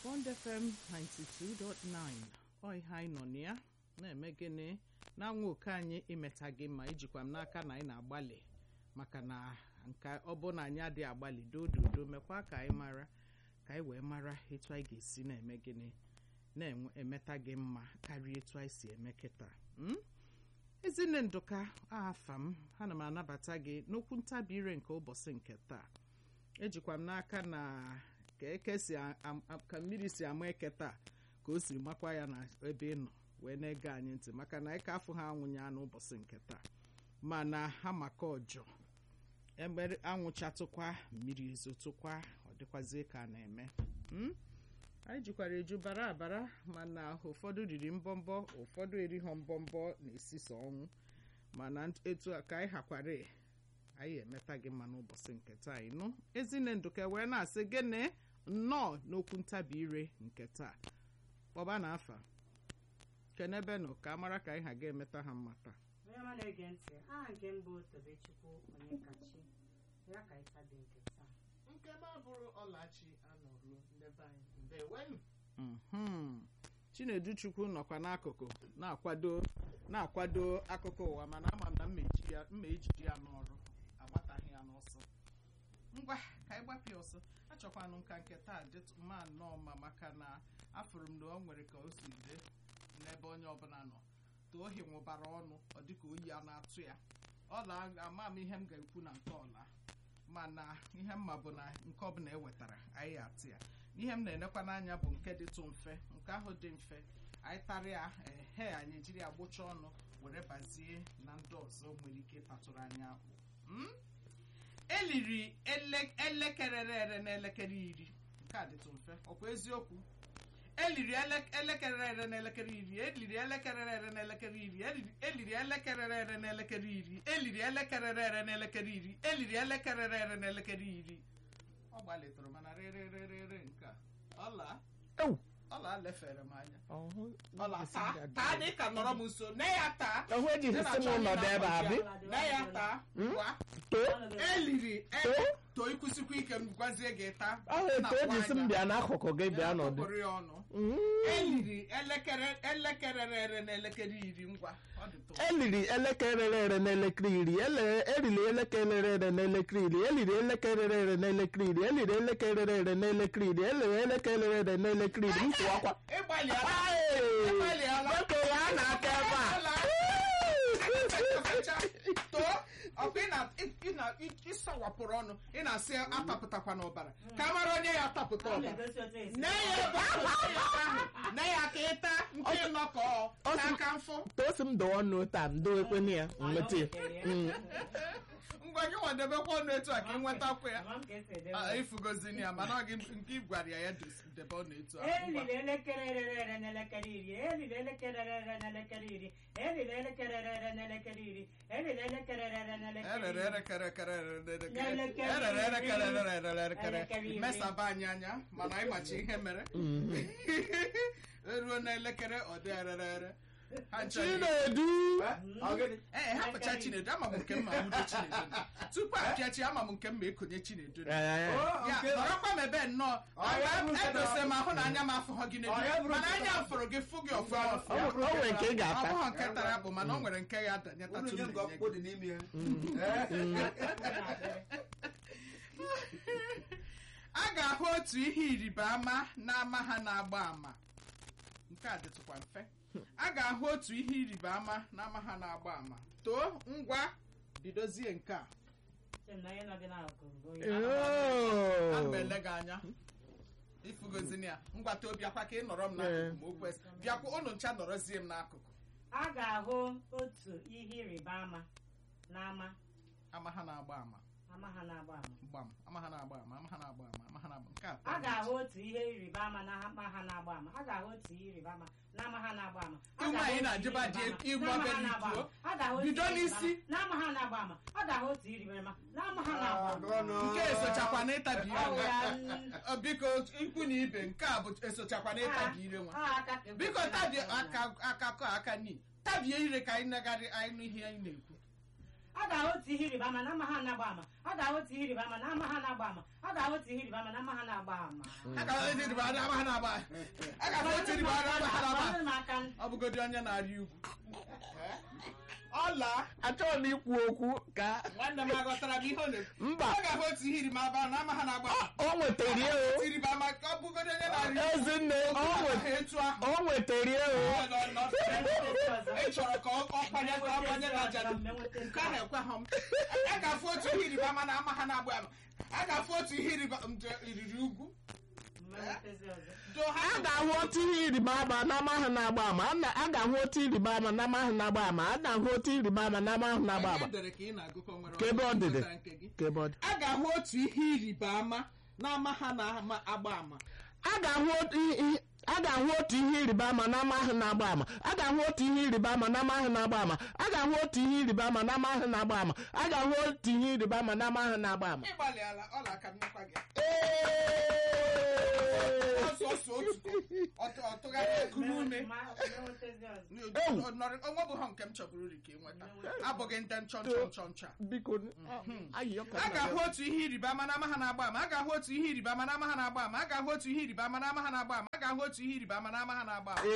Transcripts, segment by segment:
Bond FM 92.9 ọ ihe anyị nọ na ya na-eme gịnị na-anwa oke anyị imeta gị ma ijikwa m n'aka na anyị na-agbalị maka na nke ọ bụ na anyị adịghị agbalị dododo mekwa ka anyị mara ka anyị wee mara etu anyị ga-esi na-eme gịnị na-emeta gị mma karịa etu anyị si eme kịta mm? ezinne ndụka afa m ana m anabata gị n'okwu ntabi ire nke ụbọchị nke taa ejikwa m n'aka na ka eke si ka mmiri si ama eke taa ka o siri makwa ya na ebe ị nọ wee na-ege anyị ntị maka na ịka afọ ha anwụnye ya n'ụbọchị nke taa mana ha maka ọjọ ebe anwụchatụkwa mmiri ezotụkwa ọ dịkwazie ka a na-eme anyị jikwara eju bara abara mana ụfọdụ riri mbọmbọ ụfọdụ erighọ mbọmbọ na-esisa ọnwụ mana etu a ka anyị hakwara anyị emeta gị mma n'ụbọchị nke taa ịnụ ezinne ndụka wee na-asị gịnị nnọọ n'okwu ntabi ire nke taa kpọba na afa kenebe nọ ka a mara ka anyị ha ga-emeta ha mma taa onye ọma na-ege ntị aha nke mbụ tobechukwu onye kachi ya ka ịtabi nke taa nke m abụrụ ọlachi anọrụ ndebe anyị ndewenu Mhm. chinedu chukwu nọkwa n'akụkụ na-akwado na-akwado akụkọ ụwa mana ama m na mma eji ya mma ejiji ya n'ọrụ agbataghị ya n'ọsọ ngwa ka anyị gbapụ ya ọsọ achọkwanụ nka nke taa dịtụ mma nnọọ mma maka na afụrụ m na o nwere ka o si dị n'ebe onye ọbụla nọ ka ohi nwụbara ọnụ ọ dịka oyi a na-atụ ya ọla ama m ihe m ga-ekwu na nke ọla mana ihe mma bụ na nke ọbụla ewetara anyị atụ ya ihe m na-enekwa n'anya bụ nke dịtụ mfe nke ahụ dị mfe anyị tarịa ehe anyị ejiri ya gbụcha ọnụ were bazie na ndị ọzọ nwere ike ịtatụrụ anyị akpụ Mm? eliri ele- elekere ere n'elekere iri nke a dịtụ mfe ọkwa eziokwu eliri ele- elekere ere n'elekere iri eliri elekere ere n'elekere iri eliri- eliri elekere ere n'elekere iri eliri elekere ere n'elekere iri eliri elekere ere n'elekere iri ọ gbalitụrụ mana rerererere nke a ọla Ew. ọla lefere m anya ọhụ ọla taa taa dị ka nọrọ m nso nne ya taa ọhụ ejighị si m nọdụ ebe a bi nne ya taa ngwa too eliri e- Too. too ikwusikwa ike m gwazie gị taa ọhụ etu eji si m bịa n'akụkụ gị bịa nọdụ Kpọkọrọ ya ọnụ Mm. eliri elekere elekere rere n'elekere iri ngwa ọ dị tụ eliri elekere ere n'elekere iri ele- eriri elekere ere n'elekere iri eliri elekere ere n'elekere iri eliri elekere ere n'elekere iri eliri elekere ere n'elekere iri m kwụwakwa ịgbalịala Hey! ịgbalịala nwoke ya na-aka ebe a Ọla. too ọkwa ị na- ị- ị na- ị- ịsawapụrụ ọnụ ị na-asị atapụtakwa n'ọbara ka a mara onye ya atapụta ọ ọbara na-egosi otu esi nne ya ebe ahụ nne ya ka ịta nke ịnọkọ Ọ sị- n'aka mfụ tosi m dọọ ọnụ taa m doo ekwene ya nweta ya Mm. ngwa gị nwadebekwa ọnụ etu a ka ị nwetakwa ya Ama m ka esi edebe Ah, ya. ifugozini ya mana ọ gị nke ị gwara ya ya dos- debe ọnụ etu a Ngwa. eliri elekere rere ere n'elekere iri eliri elekere rere n'elekere iri eliri elekere rere n'elekere iri eliri elekere rere n'elekere erere iri erekere kere erere N'elekere erere erekere iri. erere erekere Elekere iri. mesaba anyị anya mana anyị machi ihe mere eruo n'elekere ọ dị erere ere ha ncha dị- chinedu ee ha pụcha chinedu ama m nke mma nwudo chinedu tupu apịachi ama m nke mma ekonye chinedu Eh, ya nọrọkwa m ebe nnọọ edose m ahụ na anya m afụghọ gị n'edu mana anya m fụrụ gị fụ gị ọfụma ọ ọfụma bụ- o nwere nke ị ọ ga-ata bụghị nke tara bụ mana o nwere nke ya danyetatu Unu nye m ka ọkpụkpụ dị n'ime ya. a ga-ahụ otu ihe ịrịba ama na-ama ha na-agba ama nke a dịtụkwa mfe a ga-ahụ otu ihe ịrịba ama na-ama ha na-agba ama too ngwa bidozie nke a Sị m na onye nọ gị n'akụkụ bụ onye Oh. ana m ele gị anya ifugozini ya ngwa too bịakwa ka ị nọrọ m n'akụkụ ma o kwesị bịakwa ụnụ ncha nọrọzie m n'akụkụ a ga-ahụ otu ihe ịrịba ama n'ama ama ha na-agba ama ama ha na-agba ama gbam ama ha na-agba ama ama ha na-agba ama ama ha na-agba nke a a ga-ahụ otu ihe ịrịba ama na ama ha na-agba ama a ga-ahụ otu ihe ịrịba ama na ama ha na-agba ama A Ụmụ ga-ahụ anyị otu na-ajụba ihe dị ịrịba ama ịgwa na ama ha obere na-agba ituo. ama. A ga-ahụ otu Bido ihe ịrịba n'isi. ama na ama ha na-agba ama a ga-ahụ otu ihe ịrịba ama na ama ha na-agba ama Agụrọnụ. nke esochakwa na ịtabi Ọ bụ ire ya, nwa mm, Ọ, biko ikwu na ibe nke a bụ esochakwa na ịtabi ire nwa ọ aka ka biko ekwesịrị tabie na-agba ama. aka aka kọ aka ni tabie ire ka anyị negharị anyị nụ ihe anyị na-ekwu a ga-ahụ otu ihe ịrịba ama na ama ha na-agba ama a ga-ahụ otu ihe ịrịba ama na ama ha na-agba ama a ga-ahụ otu ihe ịrịba ama na ama ha na-agba ama a ga-ahụ otu ịrịba ama ha na-agba a ga-ahụ otu ịrịba ama ha na-agba Gbanyere m aka n- ọ bụgodi onye na-arị ugwu ọla achọghị m ikwu okwu ka nwanne m aghọtara m ihe ọ na-ekwu mba ọ ga-ahụ otu ihe ịrịba ama na ama ha na-agba o nwetara ya o otu ịrịba ama ka ọ bụgodi onye na-arị ugwu ezinne o nwet- etu ahụ o nwetara ya o Ọ nọ- nọ- Enweta ọzọ. ị chọrọ ka ọ ọ kpanye ka ọ gbanye na ajadu Enweta nke ahụ ekweghị m a ga-afụ otu ihe ịrịba ama na ama ha na-agba ama a ga-afụ otu ihe ịrịba nje iriri ugwu Enwetezi ọzọ. do ha a ga-ahụ otu ihe ịrịba ama na ama ahụ na-agba ama A na- a ga-ahụ otu ịrịba ama na ama ahụ na-agba ama a na-ahụ otu ịrịba ama na ama ahụ na-agba ama edere ka ị na-agụkọ nwere Ka ebe ọ dịdị. ọgụgụ nke gị. Ka ebe ọ dị. a ga-ahụ otu ihe ịrịba ama na ama ha na-agba ama a ga-ahụ otu ihe a ga-ahụ otu ihe ịrịba ama na ama ahụ na-agba ama a ga-ahụ otu ihe ịrịba ama na ama ahụ na-agba ama a ga-ahụ otu ihe ịrịba ama na ama ahụ na-agba ama a ga-ahụ otu ihe ịrịba ama na ama ahụ na-agba ama ịgbalịala ọla aka nnukwu gị Ee! ọsọsọ otu ọtụ- ọtụgharị ekuru ume Ma- enwetezi ọzọ. Ewu. onwe bụ ha nke m chọburu ri ka ịnweta abụghị ndị nchọ nchọ nchọ nchọ a. biko ayịyọ ka a nna ga-ahụ gị. otu ihe ịrịba ama na ama ha na-agba ama a ga-ahụ otu ihe ịrịba ama na ama ha na-agba ama a ga-ahụ otu ihe ịrịba ama na ama ha na-agba ama a ga-ahụ otu ihe ịrịba ama na ama ha na-agba ama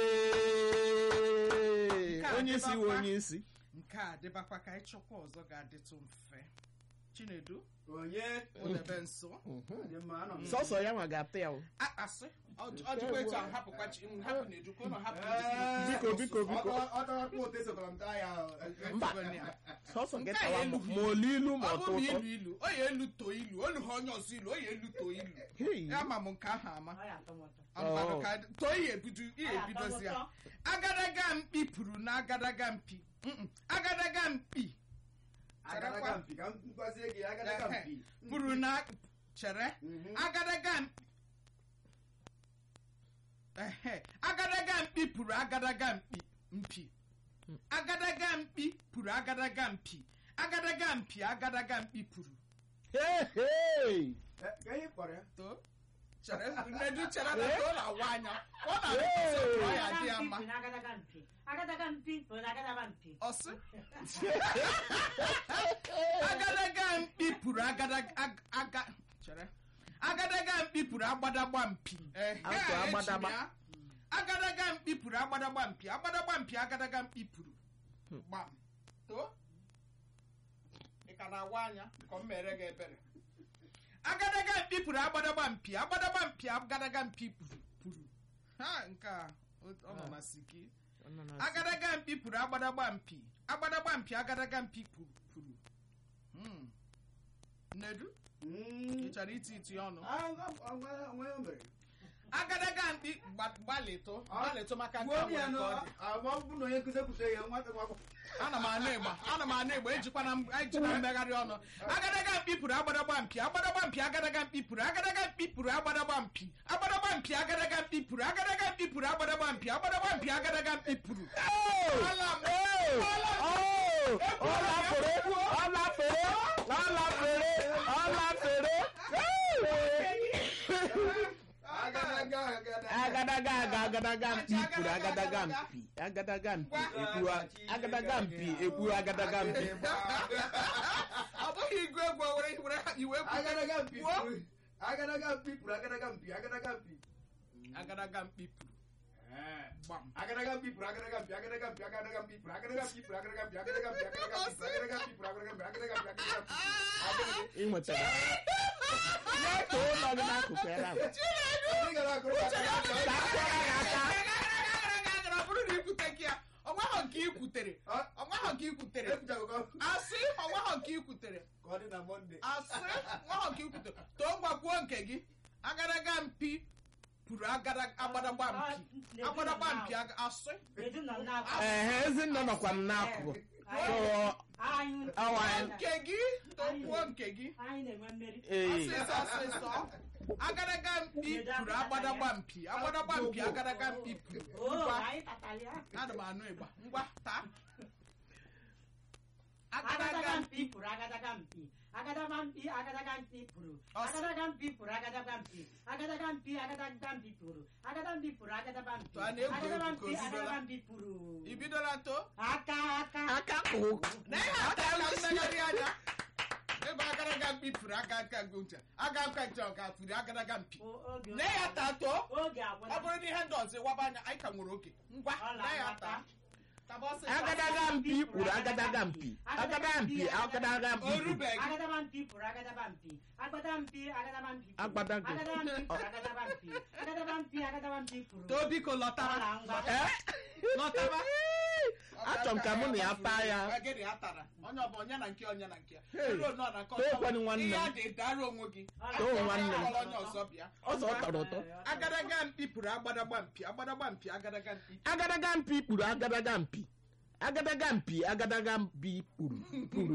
Ee! Nke a onye isi dịbakwa. wụ onye isi nke a dịbakwa ka ịchọkwa ọzọ ga-adịtụ mfe chinedu onye ụdebe nso dị mma anọ m sọsọ ya nwa ga-ata ya o. akpasị ọ dịkwa etu ahụ hapụkwa chi m hapụ na edukwa ụlọ hapụ Biko, biko, biko. ọtọkpụ otu esokwara m taa ya mba Etugo sọsọ gị Nke a tawa elu ma ma olu ilu ma ọ ọtọ bụ ma ụtọ ilu ilu o ya elu too ilu olu ha onye ọzọ ilu o ya elu too ilu Hey. ya ma m nke ahụ ama Ọ ya atọ m ụtọ. Ọmụmadụ Oh. ka too ihe ebido ihe Ọ ya atọ m ebidozi ya ụtọ. agadaga mkpi pụrụ na agadaga mpi Mm-mm. agadaga mkpi agadaga mpi ka m gwazie gị agadaga mpi pụrụ na chere Mhm. agadaga mkpi ehe agadaga mkpi pụrụ agadaga mkpi mpi agadaga mkpi pụrụ agadaga mpi agadaga mpi agadaga mkpi pụrụ Hey, hey! Eh, ka ihe kpọrọ ya too chere nnedu chere na too na-awa anya ọ na-adị ọ ya dị ya mma Agadaga mpi, agadaga mpi bụ na agadaga mpi. ọsị agadaga mkpi pụrụ agadaga ag- aga chere agadaga mkpi pụrụ agbadagba mpi Ehe, Akwa eji m agbadagba. ya. agadaga mkpi pụrụ agbadagba mpi agbadagba mpi agadaga mkpi pụrụ gbam too ị ka na-awa anya ka ọ mere gị ebere agadaga mkpi pụrụ agbadagba mpi agbadagba mpi agadaga mpi pụrụ pụrụ ha nke a ọ- ọ nọ na siki agadaga mpi pụrụ agbadagba mpi agbadagba mpi agadaga mpi pụrụ pụrụ Hmm. nnedu ị chọrọ iti iti ọnụ onwe o mere agadaga mkpi gba- gbalịtụ gbalịtụ maka nke gbuo a m ya nwere nụ ka ọ dị. ọ bụ na onye nkụzi ekwute ya nwata nwa akwụkwọ ana m anụ ịgba ana m anụ ịgba ejikwana m ejikwa mmegharị ọnụ agadaga mkpi pụrụ agbadagba mpi agbadagba mpi agadaga mkpi pụrụ agadaga mkpi pụrụ agbadagba mpi agbadagba mpi agadaga mkpi pụrụ agadaga mkpi pụrụ agbadagba mpi agbadagba mpi agadaga mkpi pụrụ Ala m. Oh! ọ lafere ọ lafere ọ lafere ọ lafere agadaga agadaga agadaga aga agadaga mpi kwuru agadaga mpi agadaga mpi ekwu agadaga mpi ekwu agadaga mpi ọ bụghị ịgụ egwu o were were iwe kwute. agadaga mpi Kwuo. pụrụ agadaga mpi pụrụ agadaga mpi agadaga mpi agadaga mkpi pụrụ gbam agadaga mpi pụrụ agadaga mpi agadaga mpi agadaga mpi pụrụ agadaga mpi pụrụ agadaga mpi agadaga mpi agadaga mpi pụrụ agadaga mpi pụrụ agadaga mpi agadaga mpi agadaga mpi ị nwetara ya ka ụlọ gị n'akụkụ ebe ahụ Onye gara agụrụ ya agadaga mpi? ka akwara gị aka ọ bụrụ na ikwute gị ya ọnwahọ nke ikwutere Ọ- ọnwahọ nke ikwutere ekwuchago ka asị ọnwahọ nke ikwutere ka ọ dị na mọnde asị ọnwahọ nke ikwutere too ngwa kwuo nke gị agadaga mpi pụrụ agada- agbadagba mpi agbadagba mpi aga- asị Edu nọ n'akwa. ehe ezinne nọkwa m n'akụkụ so Anyị Awa. nke gị too kwuo nke gị anyị na-enwe mmeri. ee ọsịsọ ọsịsọ agadaga mpi pụrụ agbadagba mpi agbadagba mpi agadaga mpi pụrụ Oo, ngwa anyị tatara ya. ana m anụ ịgba ngwa taa agadaga mpi pụrụ agadaga mpi agadaga mpi agadaga mpi pụrụ Ọsị. agadaga mpi pụrụ agadaga mpi agadaga mpi agadaga mpi pụrụ agadaga mpi pụrụ agadaga mpi Tụọ na egwu agadaga egwu ka mpi o bidola. agadaga mpi pụrụ i bidola to aka aka aka kwụ na ihe aka aka mmegharị anya ebe agadaga mpi pụrụ aka aka ncha aga aka ncha ọ ga-afụrụ agadaga mpi O- oge na ya ta to oge ọ agwụla bụrụ na ihe ndị ọzọ ịwaba anya anyị ka nwere oge ngwa Ọ na ya na-agbata. ta taba ọsịsọ. agadaga mpi kwuru agadaga mpi agadaga mpi agadaga mpi o kwuru rubeghị agadaba mpi pụrụ agadaba mpi agbada mpi agadaba mpi pụrụ. Agbada mpi. agadaba mpi pụrụ agadaba mpi agadaba mpi agadaba mpi pụrụ too biko lọtara Ọ na ngwa. Eh? lọtara achọrọ m ka mụ na ya taa ya Gịnị ya tara onye ọbụ onye na nke onye na nke ya Hey. Elu nọ na nke Too ọzọ. kwanụ nwanne m. ihe a dị dara onwe gị Ọ na- Too nwanne m. Akpọrọ onye ọzọ bịa ọzọ ọ tọrọ ụtọ agadaga mpi pụrụ agbadagba mpi agbadagba mpi agadaga mpi agadaga mpi kpuru agadaga mpi agadaga mpi agadaga mpi kpuru kpuru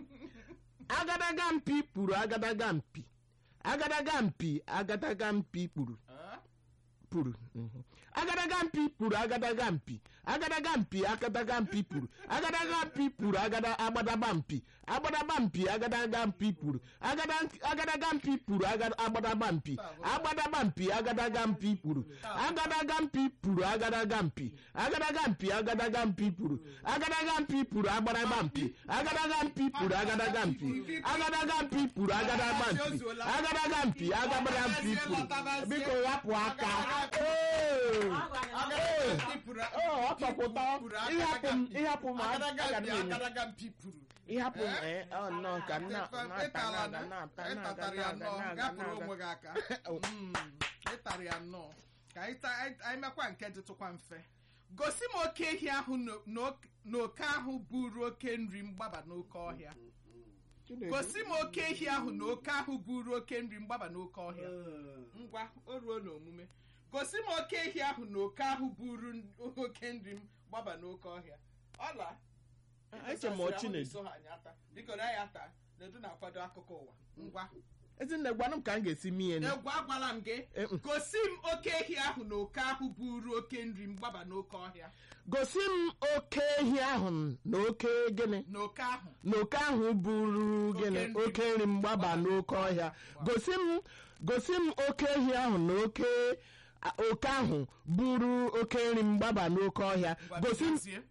agadaga mpi kpuru agadaga mpi agadaga mpi agadaga mpi kpuru Ah? puru mhm. agadaga mpi puru agadaga mpi agadaga mpi agadaga mpi puru agadaga mpi puru agada agbadaba mpi agbadaba mpi agadaga mpi puru agada agadaga mpi puru agada agbadaba mpi agbadaba mpi agadaga mpi puru agadaga mpi puru agadaga mpi agadaga mpi agadaga mpi puru agadaga mpi puru agbadaba mpi agadaga mpi puru agadaga mpi agadaga mpi puru agadaba mpi agadaga mpi agbadaba mpi puru biko rapụ aka Ee. Agadaga mpi pụrụ Ee, ọ tọpụta pụrụ ịhapụ m ịhapụ m agadaga aga mpi m enye agadaga mpi pụrụ ịhapụ m Eh? ee ọ nọ ka m na- na-ata ịtara na-aga na-ata na-aga ịtatara ya na-aga nnọọ na-aga gapụrụ na-aga onwe gị aka Mm, ịtara ya nnọọ ka anyị ta- anyị anyị mekwa nke dịtụkwa mfe gosi m oke ehi ahụ na- na- na oke ahụ buru oke nri mgbaba n'oke ọhịa gosi m oke ehi ahụ na oke ahụ buru oke nri mgbaba n'oke ọhịa ngwa o ruo n'omume gosi m oke ehi ahụ na oke ahụ buru n- oke nri m gbaba n'oke ọhịa ọla eche m ọchị na-edu so ha anya ata biko na ya taa na-edu na-akwado akụkọ ụwa ngwa ezinne gwanụ m ka m ga-esi mie nụ egwu agwala m gị Eh, mm. gosi m oke ehi ahụ na oke ahụ buru oke nri m gbaba n'oke ọhịa gosi m oke ehi ahụ na oke gịnị na oke ahụ na oke ahụ buru gịnị Oke nri. oke nri mgbaba n'oke ọhịa gosi m gosi m oke ehi ahụ na oke a- oke ahụ buru oke nri mgbaba n'oke ọhịa Ngwa gosi m bidozie.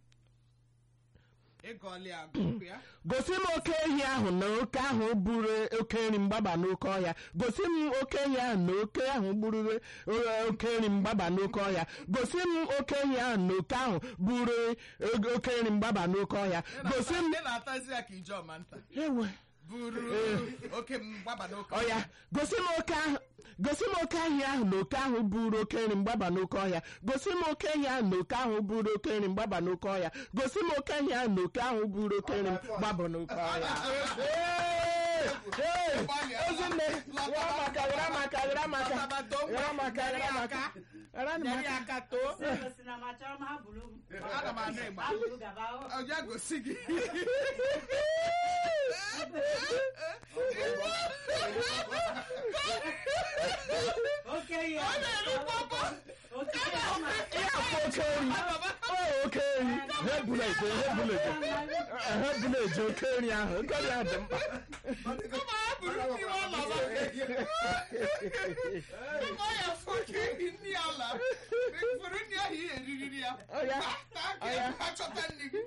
ịgọọlị agụkụ ya gosi m oke ehi ahụ na oke ahụ buru oke nri mgbaba n'oke ọhịa gosi m oke ehi ahụ na oke ahụ buru eh, oke nri mgbaba n'oke ọhịa gosi m oke ehi ahụ na oke ahụ buru eh, oke nri mgbaba n'oke ọhịa Ị gosi m na-ata- ị na-atazi ya ka ije ọma nta ewe buru oke mgbaba n'oke ọya gosi m oke ahụ gosi m oke ehi ahụ na oke ahụ buru oke nri mgbaba n'oke ọhịa gosi m oke ehi ahụ na oke ahụ buru oke nri mgbaba n'oke ọhịa gosi m oke ehi ahụ na oke ahụ buru oke nri mgbaba n'oke ọhịa Ee! Ee! Ezinne, were maka were maka were maka were maka were maka were nyere ya maka aka too si na ma chọrọ m ha buru Ana m anụ ịgba. ha buru gaba o. ọja gosi gị oke ihe Ọ na-eri pọpọ. oke ihe ma ịhapụ oke nri ọ oke nri ha ebula eje ha ebula eje ha ebula eje oke nri ahụ oke nri ahụ dị mkpa Kama ha buru ndị ụlọ ba kama ọ ya fụ oke ehi ndị ala furu ndị ahụ ihe eriri ya ọya taa ka Ọya. ha chọta nri gị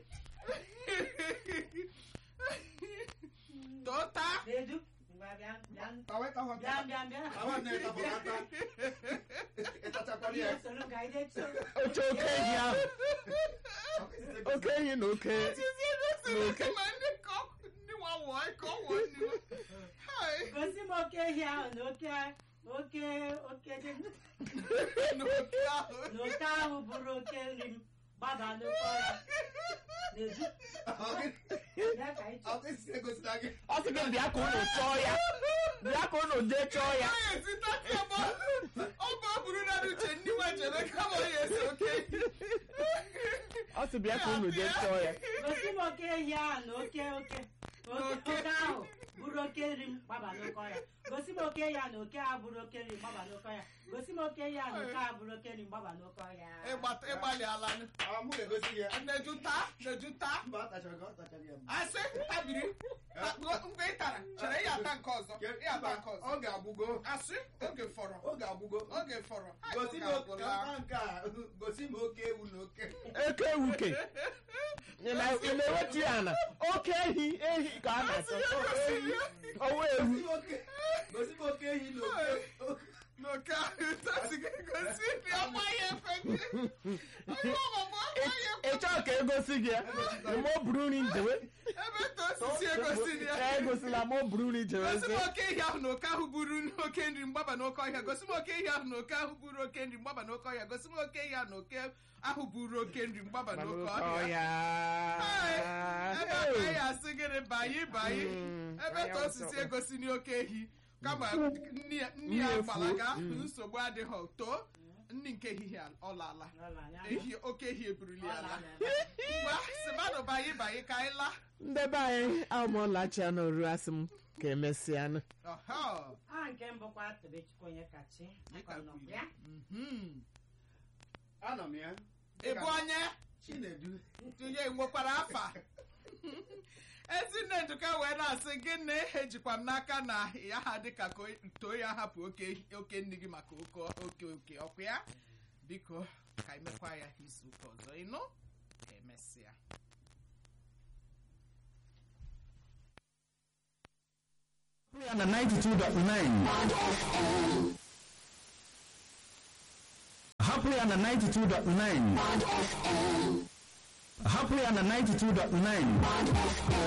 too taa na-edu ngwa bịa bịa Tawa ịta hụ bịa bịa bịa Tawa na-eta hụ ata. Ịtachakwara ya. ihe soro ka anyị detuo oche oke ehi ahụ oke ehi na oke Chizie gosiri ma ndị ka ọ- ndị nwa wụọ ka ọ wụọ nri Hai. gosi m oke ehi ahụ na oke oke oke dị- n'oke ahụ na oke ahụ bụrụ oke nri m gbaba n'oke ọhịa na-edu bịa ka anyị chọọ Ọkụ isi egosila gị. ọ sị gị bịa ka unu chọọ ya bịa ka unu jee chọọ ya ọ ga-esi tati ọbọ ọbọ buru na uche ndị nwa jere kama ọ ga-esi oke ọ sị bịa ka unu jee chọọ ya gosi m oke ehi ahụ na oke oke oke oke ahụ bụrụ oke nri m gbaba n'oke ọhịa gosi m oke ya na oke a bụrụ oke nri mgbaba n'oke ọhịa gosi m oke ya na oke a bụrụ oke nri mgbaba n'oke ọhịa ịgbata ịgbalị ala nụ. Ah, mụ na-egosi gị ya na-ejuta na-ejuta mba atachara ka ọ tachara ya mbụ. asị tabiri mgbe ị tara chere ị ata nke ọzọ Ke- ị ata mba, nke ọzọ ọ ga-agbụgo asị oge fọrọ oge agbụgo oge fọrọ Hai, gosi oge m oke agwụla. ka nke a gosi m oke ewu na oke eke ewuke ị na- ị na-ewetu ya na oke ehi ehi ka a na-achọ ọwa ewu gosi m oke gosi m oke ehi na oke n'oke ahụ tasi gị gosi ndị amaghị efe gị onye ọmụmụ amaghị efe ị chọọ ka egosi gị ya ma o buru nri njewe ebe ta osisi egosi dị ya egosila ma o buru nri gosi m jewezie oke ehi ahụ na oke ahụ buru oke nri mgbaba n'oke ọhịa gosi m oke ehi ahụ na oke ahụ buru oke nri mgbaba n'oke ọhịa gosi m oke ehi ahụ na oke ahụ buru oke nri mgbaba n'oke ọhịa Hai, ebe a ka anyị asị gịnị bayi bayi Mm, ebe anyị ta osisi awụsakwa. egosi n'oke ehi kama nni ya- nni ya Nni gbalaga efuo, nsogbu adịghị too nni nke ehihie ọ laala N'ụlọ anyị ahụ. ehi oke ehi eburuli Ọ ala lara ebe a. ngwa si mmadụ bayi bayi ka anyị laa ndebe anyị amụọlachia n'oru asị m ka emesịanụ Ọhọ. aha nke mbụkwa tobechukwu onye kachi Dịka aka nọ kwuru. ya Mhm. anọ m ya ị bụ onye chinedu tinye nwekwara afa ezinne nduka wee na-asị gịnị ejikwa m n'aka na ya ha dịka ka o- too ya hapụ oke oke nri gị maka oke oke oke ọkụ ya biko ka emekwa ya izu ụka ọzọ ịnụ ka emesịa ya na 92.9 hapụ ya na 92.9 hapụ ya na 92.9